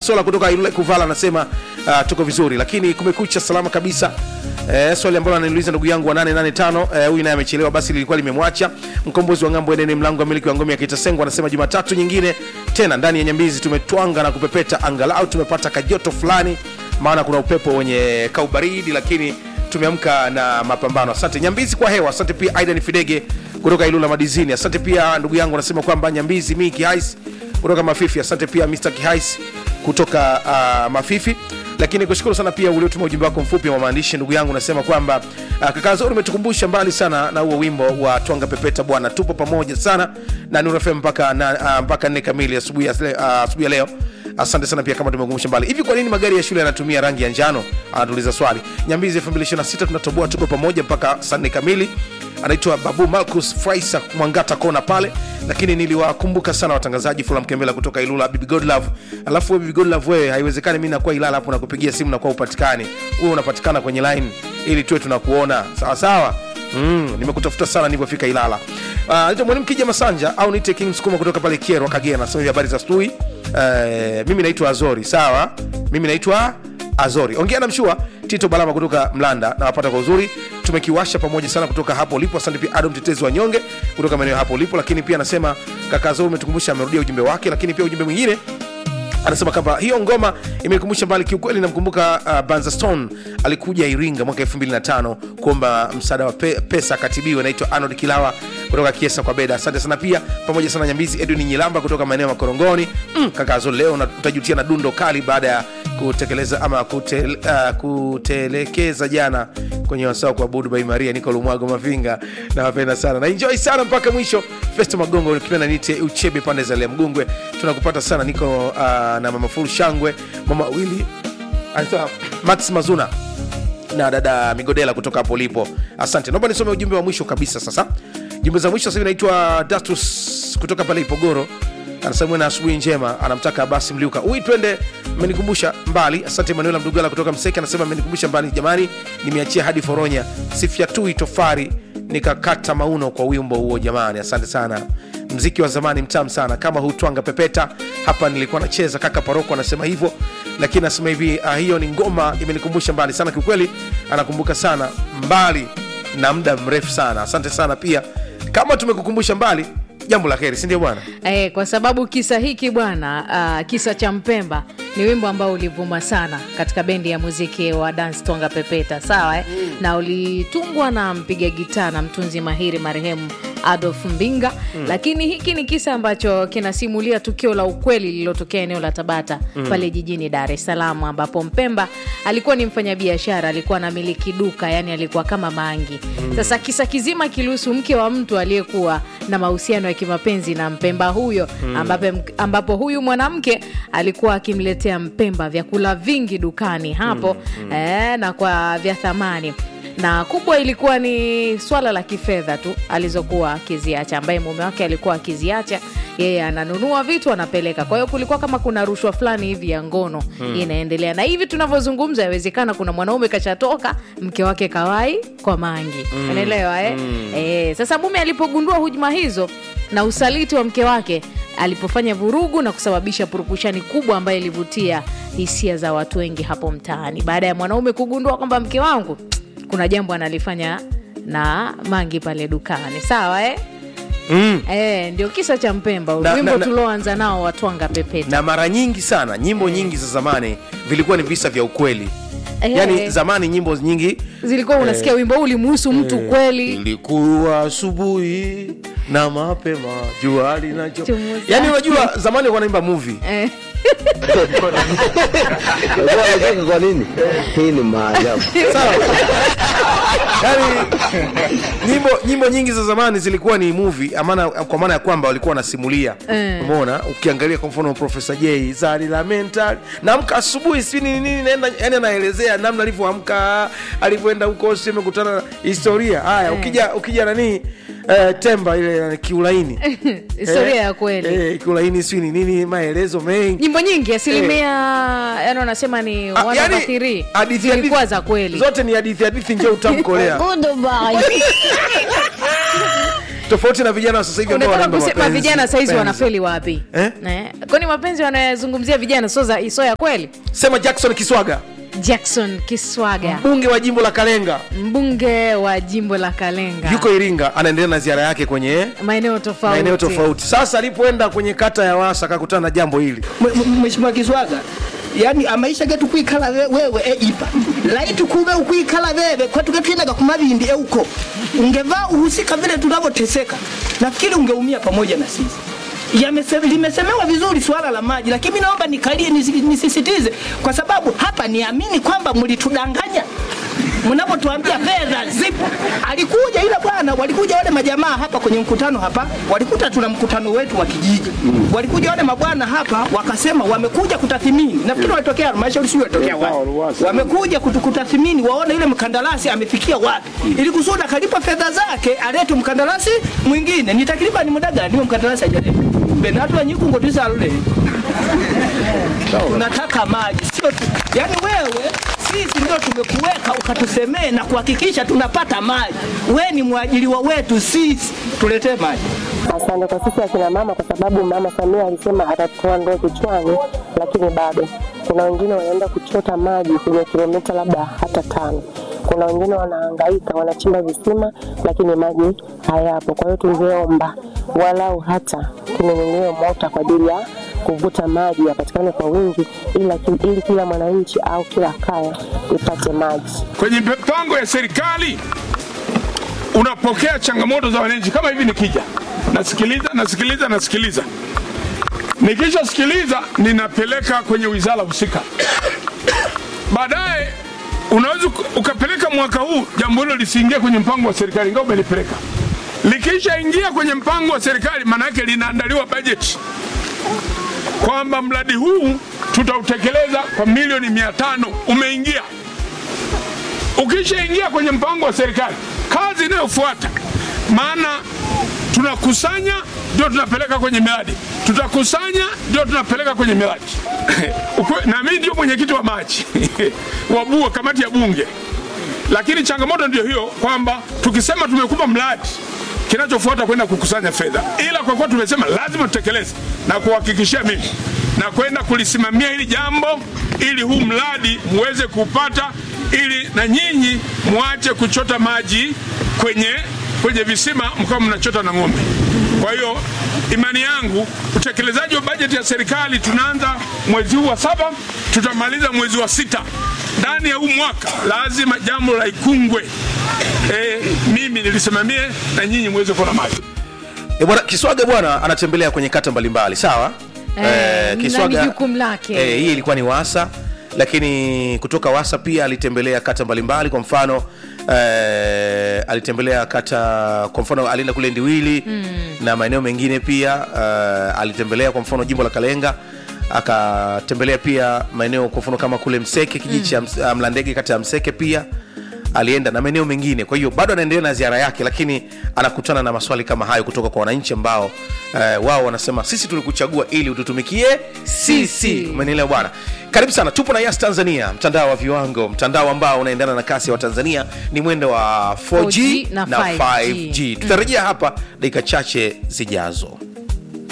msola kutoka ilule kuvala anasema uh, tuko vizuri lakini kumekucha salama kabisa Eh, swali ambalo ananiuliza ndugu yangu wa 885 eh, huyu naye amechelewa basi lilikuwa limemwacha mkombozi wa ngambo enene mlango wa miliki wa ngome ya kitasengwa anasema jumatatu nyingine tena ndani ya nyambizi tumetwanga na kupepeta angalau tumepata kajoto fulani maana kuna upepo wenye kaubaridi lakini tumeamka na mapambano asante nyambizi kwa hewa asante pia aidan fidege kutoka ilula madizini asante pia ndugu yangu anasema kwamba nyambizi mi kihais kutoka mafifi asante pia mr kihais kutoka uh, mafifi lakini kushukuru sana pia uliotuma ujumbe wako mfupi wa maandishi ndugu yangu nasema kwamba uh, kaka zuri umetukumbusha mbali sana na huo wimbo wa twanga pepeta bwana tupo pamoja sana na Nuru FM mpaka na, uh, mpaka nne kamili asubuhi ya, uh, asubuhi ya leo asante sana pia kama tumekumbusha mbali hivi kwa nini magari ya shule yanatumia rangi ya njano anatuuliza swali nyambizi 2026 tunatoboa tuko pamoja mpaka saa nne kamili anaitwa babu marcus fraisa mwangata kona pale lakini niliwakumbuka sana watangazaji fula mkembela kutoka ilula bibi godlove alafu we bibi godlove wewe haiwezekani mi nakuwa ilala hapo nakupigia simu nakuwa upatikani huwe unapatikana kwenye line ili tuwe tunakuona sawa sawa Mm, nimekutafuta sana nilivyofika ilala uh, naitwa mwalimu kija masanja au niite king sukuma kutoka pale kierwa kagera nasema hivi habari za stui uh, mimi naitwa azori sawa mimi naitwa azori ongea na mshua tito balama kutoka mlanda nawapata kwa uzuri tumekiwasha pamoja sana kutoka hapo ulipo asante pia ado mtetezi wa nyonge kutoka maeneo hapo ulipo lakini pia anasema kaka azori umetukumbusha amerudia ujumbe wake lakini pia ujumbe mwingine anasema kwamba hiyo ngoma imenikumbusha mbali kiukweli namkumbuka uh, banza stone alikuja iringa mwaka 25 kuomba msaada wa pe, pesa akatibiwa naitwa arnold kilawa kutoka kiesa kwa beda asante sana pia pamoja sana nyambizi edwin nyilamba kutoka maeneo ya makorongoni mm, kakazo leo na- utajutia na dundo kali baada ya kutekeleza ama kutel, uh, kutelekeza jana kwenye wasaa kuabudu bai maria niko lumwago mavinga nawapenda sana na enjoy sana mpaka mwisho festo magongo ukipenda nite uchebe pande za lea mgungwe tunakupata sana niko uh, na mama furu shangwe mama wili anaitwa max mazuna na dada migodela kutoka hapo ulipo asante naomba nisome ujumbe wa mwisho kabisa sasa jumbe za mwisho sasa hivi naitwa datus kutoka pale ipogoro anasema na asubuhi njema anamtaka basi mliuka ui twende mmenikumbusha mbali asante manuela mdugala kutoka mseke anasema mmenikumbusha mbali jamani nimeachia hadi foronya sifyatui tofari nikakata mauno kwa wimbo huo jamani asante sana mziki wa zamani mtamu sana kama hutwanga pepeta hapa nilikuwa nacheza kaka paroko anasema hivyo lakini anasema hivi uh, hiyo ni ngoma imenikumbusha mbali sana kiukweli anakumbuka sana mbali na muda mrefu sana asante sana pia kama tumekukumbusha mbali jambo la heri sindio bwana Eh, kwa sababu kisa hiki bwana uh, kisa cha mpemba ni wimbo ambao ulivuma sana katika bendi ya muziki wa dance tonga pepeta sawa eh? mm. na ulitungwa na mpiga gitaa na mtunzi mahiri marehemu adolf mbinga mm. lakini hiki ni kisa ambacho kinasimulia tukio la ukweli lililotokea eneo la tabata mm. pale jijini dar es salaam ambapo mpemba alikuwa ni mfanyabiashara alikuwa anamiliki duka yani alikuwa kama mangi mm. sasa kisa kizima kilihusu mke wa mtu aliyekuwa na mahusiano ya kimapenzi na mpemba huyo mm. ambapo, ambapo huyu mwanamke alikuwa akimletea mpemba vyakula vingi dukani hapo mm. Mm. Eh, na kwa vya thamani na kubwa ilikuwa ni swala la kifedha tu alizokuwa akiziacha ambaye mume wake alikuwa akiziacha yeye ananunua vitu anapeleka kwa hiyo kulikuwa kama kuna rushwa fulani hivi ya ngono hmm. inaendelea na hivi tunavyozungumza yawezekana kuna mwanaume kashatoka mke wake kawai kwa mangi mm. unaelewa eh? mm. eh, sasa mume alipogundua hujuma hizo na usaliti wa mke wake alipofanya vurugu na kusababisha purukushani kubwa ambayo ilivutia hisia za watu wengi hapo mtaani baada ya mwanaume kugundua kwamba mke wangu kuna jambo analifanya na mangi pale dukani sawa eh? mm. E, ndio kisa cha mpemba Na- wimbo na- na- tulioanza nao watwanga pepeta na mara nyingi sana nyimbo nyingi za zamani vilikuwa ni visa vya ukweli Eh. yaani zamani nyimbo nyingi zilikuwa unasikia wimbo huu ulimuhusu mtu kweli ilikuwa asubuhi na mapema jua linacho Chomoza. yaani unajua zamani wanaimba movie eh. Unajua anacheka kwa nini? Hii ni maajabu. sawa yaani nyimbo nyimbo nyingi za zamani zilikuwa ni movie amana, kwa maana ya kwamba walikuwa wanasimulia Eh. umeona ukiangalia kwa mfano profesa j zari la mental naamka asubuhi si nini nini naenda yani anaelezea namna alivyoamka alivyoenda huko si amekutana na historia haya ukija ukija nani eh, temba ile kiulaini historia Eh, ya kweli eh, kiulaini si ni nini maelezo mengi nyimbo nyingi asilimia yani wanasema ni Ah, one yani, over three hadithi- zilikuwa hadithi- za kweli zote ni hadithi hadithi nje utamkolea tofauti na vijana wa sasa hivi ambao unataka wanaimba kusema mapenzi. vijana saizi Penzi. wanafeli wapi Eh? Eh, kwani mapenzi wanayozungumzia vijana sio za- sio ya kweli sema jackson kiswaga jackson kiswaga mbunge wa jimbo la kalenga mbunge wa jimbo la kalenga yuko iringa anaendelea na ziara yake kwenye maeneo tofauti maeneo tofauti sasa alipoenda kwenye kata ya wasa akakutana na jambo hili M- m- Mheshimiwa Kiswaga yani amaisha getu kwikala we- wewe e ipa laiti kube ukwikala wewe kwatuke twinaga kumavindi euko ungevaa uhusika vile tunavyoteseka nafikiri ungeumia pamoja na sisi Yamese- limesemewa vizuri suala la maji lakini mi naomba nikalie nisi- nisisitize kwa sababu hapa niamini kwamba mlitudanganya mnapotuambia fedha zipo. Alikuja yule bwana, walikuja wale majamaa hapa kwenye mkutano hapa, walikuta tuna mkutano wetu wa kijiji. Walikuja wale mabwana hapa wakasema wamekuja kutathimini, nafikiri walitokea halmashauri, sio walitokea wapi, wamekuja kutu- kutathimini waone yule mkandarasi amefikia wapi, ili kusudi akalipa fedha zake alete mkandarasi mwingine. Ni takriban muda gani huyo mkandarasi hajaleta? Benatu wa Nyikungo tisalule tunataka maji sio tu, yani wewe sisi ndio tumekuweka ukatusemee na kuhakikisha tunapata maji. We ni mwajiriwa wetu sisi, tuletee maji. Asante kwa sisi akina mama, kwa sababu mama Samia alisema atatoa ndoo kichwani, lakini bado kuna wengine wanaenda kuchota maji kwenye kilomita labda hata tano. Kuna wengine wanahangaika, wanachimba visima, lakini maji hayapo. Kwa hiyo tungeomba walau hata tununuliwe mota kwa ajili ya kuvuta maji yapatikane kwa wingi, ili, ili kila mwananchi au kila kaya ipate maji. kwenye mipango ya serikali unapokea changamoto za wananchi kama hivi nikija nasikiliza nasikiliza nasikiliza nikishasikiliza ninapeleka kwenye wizara husika baadaye unaweza uka- ukapeleka mwaka huu jambo hilo lisiingie kwenye mpango wa serikali ingawa umelipeleka likishaingia kwenye mpango wa serikali maana yake linaandaliwa bajeti kwamba mradi huu tutautekeleza kwa milioni mia tano umeingia ukishaingia kwenye mpango wa serikali, kazi inayofuata, maana tunakusanya ndio tunapeleka kwenye miradi, tutakusanya ndio tunapeleka kwenye miradi. Ukwe- na mimi ndio mwenyekiti wa maji wa BUA, kamati ya Bunge, lakini changamoto ndio hiyo kwamba tukisema tumekupa mradi kinachofuata kwenda kukusanya fedha, ila kwa kuwa tumesema lazima tutekeleze na kuhakikishia mimi na kwenda kulisimamia hili jambo ili huu mradi muweze kupata, ili na nyinyi muache kuchota maji kwenye kwenye visima mkawa mnachota na ng'ombe. Kwa hiyo imani yangu utekelezaji wa bajeti ya serikali tunaanza mwezi huu wa saba, tutamaliza mwezi wa sita. Ndani ya huu mwaka lazima jambo la Ikungwe e, mimi nilisimamie na nyinyi muweze kuona maji. E bwana Kiswaga bwana anatembelea kwenye kata mbalimbali sawa. Eh, na ni jukumu lake. eh, hii ilikuwa ni Wasa, lakini kutoka Wasa pia alitembelea kata mbalimbali. Kwa mfano eh, alitembelea kata, kwa mfano alienda kule Ndiwili na maeneo mengine pia eh, alitembelea kwa mfano jimbo la Kalenga akatembelea pia maeneo kwa mfano kama kule Mseke kijiji cha Ms- ah, Mlandege kata ya Mseke pia alienda na maeneo mengine. Kwa hiyo bado anaendelea na ziara yake, lakini anakutana na maswali kama hayo kutoka kwa wananchi ambao eh, wao wanasema sisi tulikuchagua ili ututumikie sisi. Sisi. Umenielewa bwana? Karibu sana, tupo na Yas Tanzania, mtandao wa viwango, mtandao ambao unaendana na kasi ya Watanzania, ni mwendo wa 4G, 4G na na 5G. 5G. Tutarejea hapa dakika chache zijazo.